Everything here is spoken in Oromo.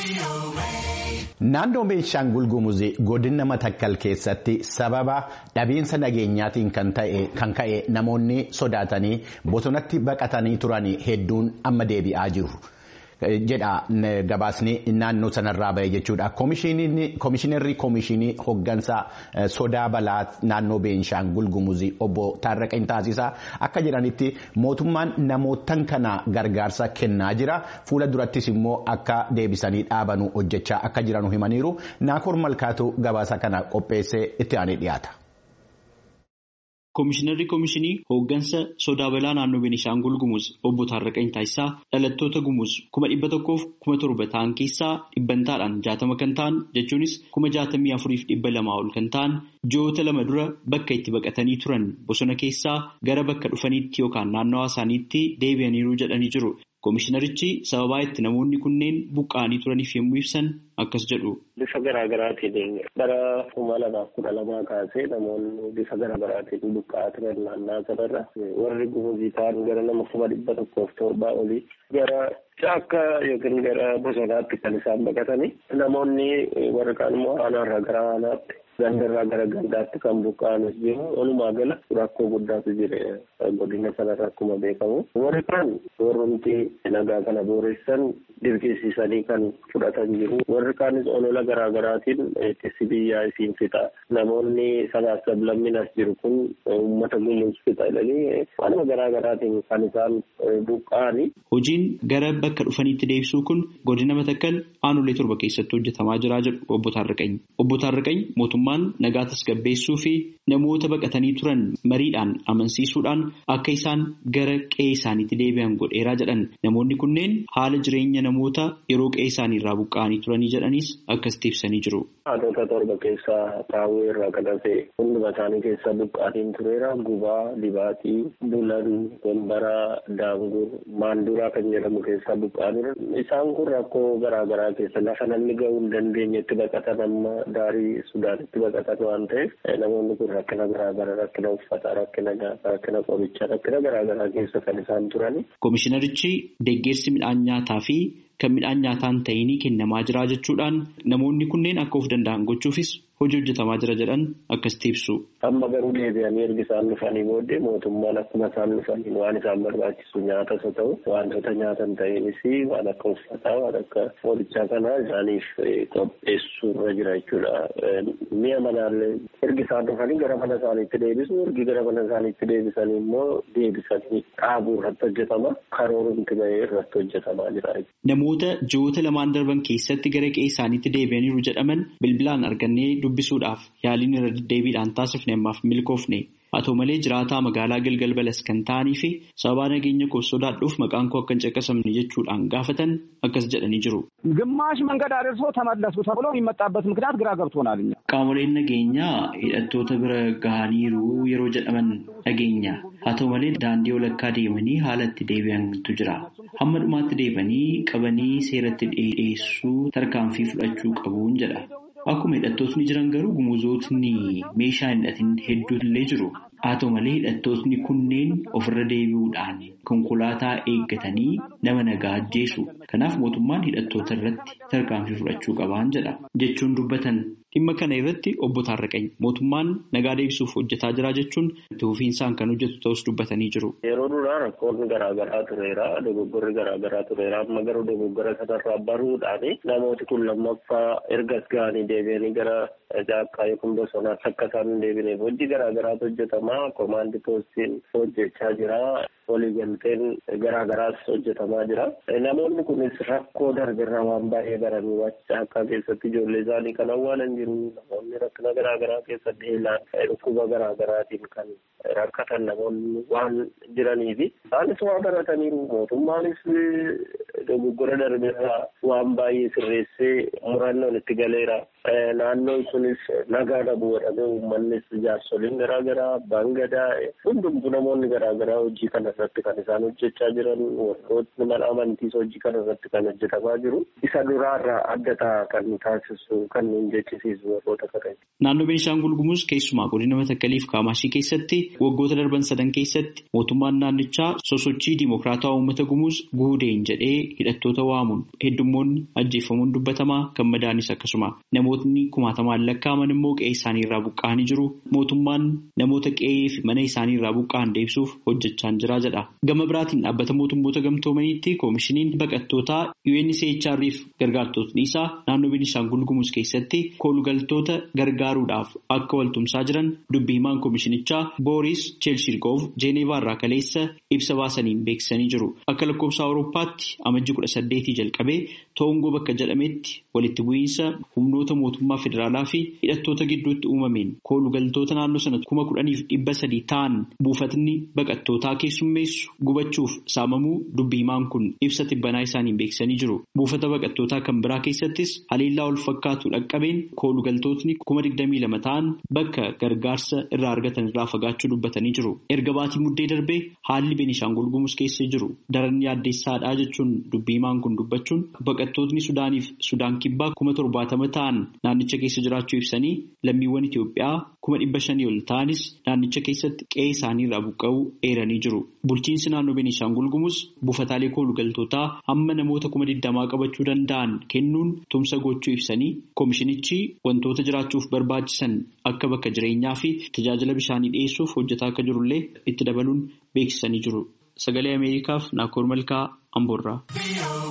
Naannoo Beenshaangul Gumuzii godina Matakkal keessatti sababa dhabiinsa nageenyaatiin kan ka'e namoonni sodaatanii bosonatti baqatanii turan hedduun amma deebi'aa jiru. jedha gabaasni naannoo sanarraa bahe jechuudha. Koomishinarri koomishinii hoggansa sodaa balaa naannoo Beenshaangul Gumuzii obbo Taarraqeen Taasisaa akka jedhanitti mootummaan namootan kana gargaarsa kennaa jira. Fuula durattis immoo akka deebisanii dhaabanu hojjechaa akka jiranu himaniiru. Naakoor Malkaatu gabaasa kana qopheessee itti aanee dhiyaata. Koomishinarri koomishinii hooggansa sodaa balaa naannoo Beenishaangul Gumuz obbo Taarraqeen Taasisaa dhalattoota Gumuz kuma dhibba tokkoof kuma torba ta'an keessaa dhibbantaadhaan jaatama kan ta'an jechuunis kuma jaatamii afuriif dhibba lamaa ol kan ta'an ji'oota lama dura bakka itti baqatanii turan bosona keessaa gara bakka dhufaniitti yookaan naannawaa isaaniitti deebi'aniiru jedhanii jiru. Koomishinarichi sababaa itti namoonni kunneen buqqa'anii turaniif yommuu ibsan akkas jedhu. Bifa garaa garaatiin bara kuma lamaaf kudha lamaa kaasee namoonni bifa garaa garaatiin buqqa'aa turan naannaa sanarra warri gumuzii ta'an gara nama kuma dhibba tokkoof torbaa olii gara caakka yookiin gara bosonaatti kan isaan baqatanii namoonni warri kaan immoo aanaarraa gara aanaatti gandarraa gara gandaatti kan buqqa'anis jiru walumaa gala rakkoo guddaatu jira godina sanarra akkuma beekamu warri kaan warrumti nagaa kana booressan dirqisiisanii kan fudhatan jiru warri kaanis olola garaa garaatiin ittisi biyyaa isiin fixa namoonni sabaaf sablammiin as jiru kun uummata gumuus fixa jedhanii waanuma garaa garaatiin kan isaan buqqa'ani. Hojiin gara bakka dhufaniitti deebisuu kun godina Matakkal aanolee torba keessatti hojjetamaa jira jedhu obbo Taarraqany. Obbo Taarraqany mootummaan nagaa tasgabbeessuu fi namoota baqatanii turan mariidhaan amansiisuudhaan akka isaan gara qe'ee isaaniitti deebi'an godheeraa jedhan namoonni kunneen haala jireenya namoota yeroo qe'ee isaanii irraa buqqa'anii turanii jedhanis akkasitti ibsanii jiru. Haadhota torba keessaa taa'uu irraa kan hafe hunduma isaanii keessaa buqqaatiin tureera gubaa dibaatii bulan gombaraa daangur maanduraa kan jedhamu keessaa buqqa'aniiru isaan kun rakkoo garaa garaa keessa lafa namni gahuu hin dandeenyetti baqatan amma daarii sudaanitti baqatan waan ta'eef namoonni kun rakkina garaa garaa rakkina uffataa rakkina nyaataa rakkina qorichaa rakkina garaa garaa keessa kan isaan turani. Koomishinarichi deeggarsi midhaan nyaataa fi kan midhaan nyaataan ta'inii kennamaa jira jechuudhaan namoonni kunneen akka of danda'an gochuufis hojii hojjetamaa jira jedhan akkasitti ibsu. Amma garuu deebi'anii ergi isaan dhufanii booddee mootummaan akkuma isaan dhufaniin waan isaan barbaachisu nyaatas haa ta'u wantoota nyaatan ta'enis waan akka uffataa waan akka qorichaa kanaa isaaniif qopheessuu irra jira jechuudha. Mi'a manaallee ergi isaan dhufanii gara mana isaaniitti deebisu ergi gara mana isaaniitti deebisanii immoo deebisanii dhaabuu irratti hojjetama karoorumti bahee irratti hojjetamaa jira. Namoota ji'oota lamaan darban keessatti gara qe'ee isaaniitti deebi'aniiru jedhaman bilbilaan argannee dubbisuudhaaf yaaliin irra deddeebiidhaan taasifne ammaaf milkoofne haa ta'u malee jiraataa magaalaa Gilgal Balas kan ta'anii fi sababaa nageenya koo sodaadhuuf maqaan koo akka hin caqasamne jechuudhaan gaafatan akkas jedhanii jiru. ግማሽ መንገድ አደርሶ ተመለሱ ተብሎ የሚመጣበት ምክንያት ግራ ገብቶናል። እኛ Qaamoleen nageenyaa hidhattoota bira gahaniiru yeroo jedhaman dhageenya. Haa ta'u malee daandii walakkaa deemanii haala itti deebi'antu jira. Hamma dhumaatti deebanii qabanii seeratti dhiyeessuu tarkaanfii fudhachuu qabuun jedha. Akkuma hidhattootni jiran garuu gumuzootni meeshaa hin hidhatin hedduullee jiru. Haa ta'u malee hidhattootni kunneen ofirra deebi'uudhaan konkolaataa eeggatanii nama nagaa ajjeesu. Kanaaf mootummaan hidhattoota irratti tarkaanfii fudhachuu qabaan jedha. Jechuun dubbatan dhimma kana irratti obbo Taarraqany mootummaan nagaa deebisuuf hojjetaa jira jechuun itti fufiinsaan kan hojjetu ta'us dubbatanii jiru. Yeroo duraa rakkoonni garaa garaa tureera. Dogoggorri garaa garaa tureera. Amma garuu dogoggora sanarraa baruudhaan namooti kun lammaffaa ergas ga'anii deebi'anii gara jaakkaa yookiin bosonaatti akka isaan hin deebineef hojii garaa garaatu hojjetama. Komaandi poostiin hojjechaa jira. Waliigalteen garaa garaas hojjetamaa jira. Namoonni kunis rakkoo darbirraa waan baay'ee baranii jaakkaa keessatti ijoollee isaanii kan awwaalan jiru. Namoonni rakkina garaa garaa keessa beelaan dhukkuba garaa garaatiin kan rakkatan namoonni waan jiraniifi isaanis waa barataniiru. Mootummaanis dogoggora darbirraa waan baay'ee sirreessee murannoon itti galeera. naannoon sunis nagaa dhabuu godhamee uummannis jaarsoliin garaagaraa abbaan gadaa hundumtu namoonni garaagaraa hojii kana irratti kan isaan hojjechaa jiran warrootni mana amantiis hojii kana irratti kan hojjetamaa jiru isa duraarraa adda ta'a kan nu taasisu kan nu jechisiisu warroota kana. Naannoo Beenishaangul Gumuz keessumaa godina Matakkaliif Kaamaashii keessatti waggoota darban sadan keessatti mootummaan naannichaa sosochii Dimokiraataa Uummata Gumuz guudeen jedhee hidhattoota waamuun heddummoonni ajjeefamuun dubbatamaa kan madaanis akkasuma namootni kumaatamaan lakkaa'aman immoo qe'ee isaanii irraa buqqa'anii jiru. Mootummaan namoota qe'ee fi mana isaanii irraa buqqa'an deebisuuf hojjechaa jira jedha. Gama biraatiin dhaabbata mootummoota gamtoomaniitti koomishiniin baqattootaa UNHCR fi gargaartotni isaa naannoo Beenishaangul Gumuz keessatti koolugaltoota gargaaruudhaaf akka waltumsaa jiran dubbii himaan koomishinichaa Booris Cheelshirgoov Jeeneevaa irraa kaleessa ibsa baasaniin beeksisanii jiru. Akka lakkoofsa Awurooppaatti amajji kudha saddeetii jalqabee toongoo bakka jedhametti walitti bu'iinsa humnoota mootummaa federaalaa fi hidhattoota gidduutti uumameen koolugaltoota naannoo sana kuma kudhaniif dhibba sadii ta'an buufatni baqattootaa keessummeessu gubachuuf saamamuu dubbii himaan kun ibsa tibbanaa isaaniin beeksisanii jiru. Buufata baqattootaa kan biraa keessattis haleellaa wal fakkaatu dhaqqabeen koolugaltootni kuma digdamii lama ta'an bakka gargaarsa irraa argatan irraa fagaachuu dubbatanii jiru. Erga baatii muddee darbee haalli Beenishaangul Gumuz keessa jiru daran yaaddeessaadhaa jechuun dubbii himaan kun dubbachuun baqattootni Sudaaniif Sudaan kibbaa kuma torbaatama ta'an naannicha keessa jiraachuu ibsanii lammiiwwan Itoophiyaa kuma dhibba shanii ol ta'anis naannicha keessatti qe'ee isaanii irraa buqqa'uu eeranii jiru. Bulchiinsi naannoo Beenishaangul Gumuz buufataalee koolugaltootaa hamma namoota kuma digdamaa qabachuu danda'an kennuun tumsa gochuu ibsanii koomishinichi wantoota jiraachuuf barbaachisan akka bakka jireenyaa fi tajaajila bishaanii dhiyeessuuf hojjetaa akka jirullee itti dabaluun beeksisanii jiru. Sagalee Ameerikaaf Naakoor Malkaa Amboorraa.